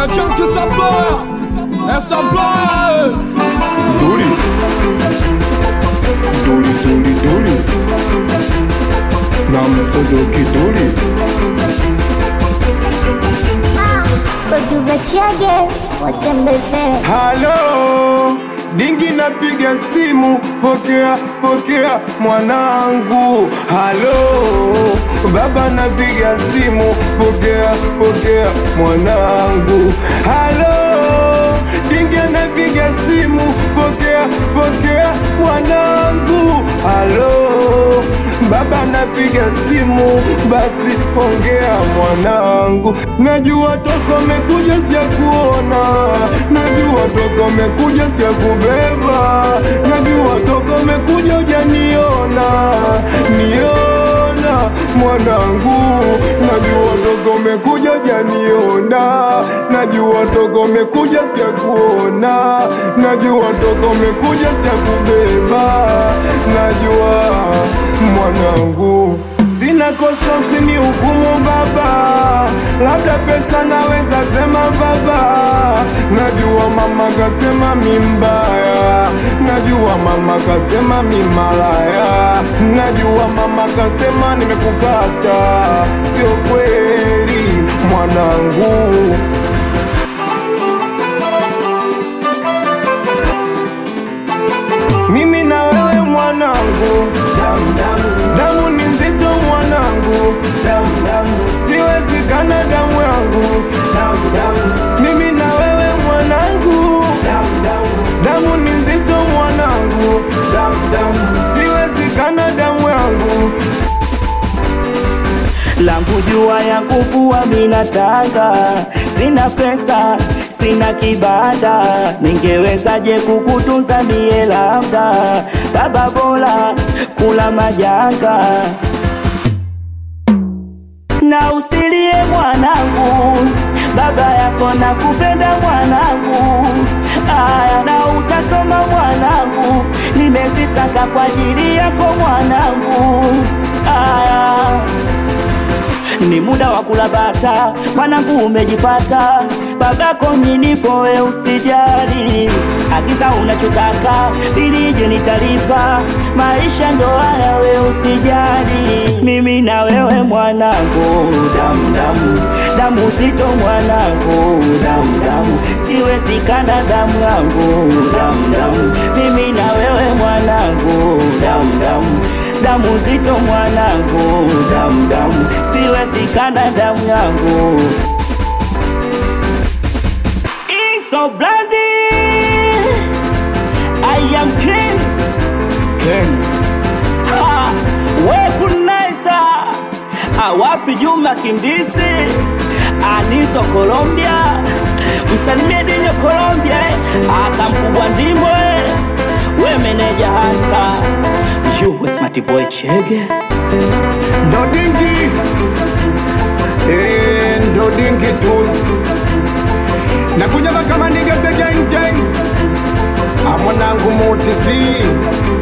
É John que saploya, é saploya, Duri. Duri, duri, duri. Namsodoki duri. Producer Chege, watembeze Halo, dingi napiga simu, pokea, pokea mwanangu. Halo, baba napiga simu, pokea, pokea mwanangu. Halo, dingi napiga simu, pokea, pokea mwanangu. Halo, baba napiga simu, basi ongea mwanangu. Najua toko mekuja sija kuona, najua toko mekuja sija kubeba, najua toko mekuja ujaniona, niona mwanangu, najua toko mekuja ujaniona, najua toko mekuja sija kuona, najua toko mekuja sija kubeba, najua mwanangu Sina kosa usini hukumu baba, labda pesa naweza sema baba. Najua mama kasema mi mbaya, najua mama kasema mi malaya, najua mama kasema nimekukata, sio kweli mwanangu. Mimi na wewe mwanangu, damu damu, damu ni nzito mwanangu, damu damu, siwezi kana damu yangu, damu damu, mimi na wewe mwanangu, damu damu, damu ni nzito mwanangu, damu damu, siwezi kana damu yangu. langu jua ya kuvua minatanga, sina pesa sina kibanda, ningewezaje kukutunza mie? Labda baba bora kula majanga na usilie mwanangu, baba yako na kupenda mwanangu, aya na utasoma mwanangu, nimezisaka kwa ajili yako mwanangu, aya ni muda wa kula bata, mwanangu umejipata, babako nilipo we usijali, agiza unachotaka ilije nitalipa, maisha ndo haya we usijali, mimi na wewe mwanangu, damu damu damu zito mwanangu, damu damu siwezi kana damu yangu, damu damu mimi na wewe mwanangu, damu damu damu zito mwanangu, damu damu siwezi kana damu yangu. Iso blandi I am king Ken, ha, we kunaisa awapi Juma Kimdisi Aniso Colombia msalimie Dinyo Colombia eh, akamkubwa ndimo eh, we meneja hata yuwe smart boy Chege ndo dingi, eh, ndo dingi tools. Nakuja kama nigeze gang gang, amwanangu mutisi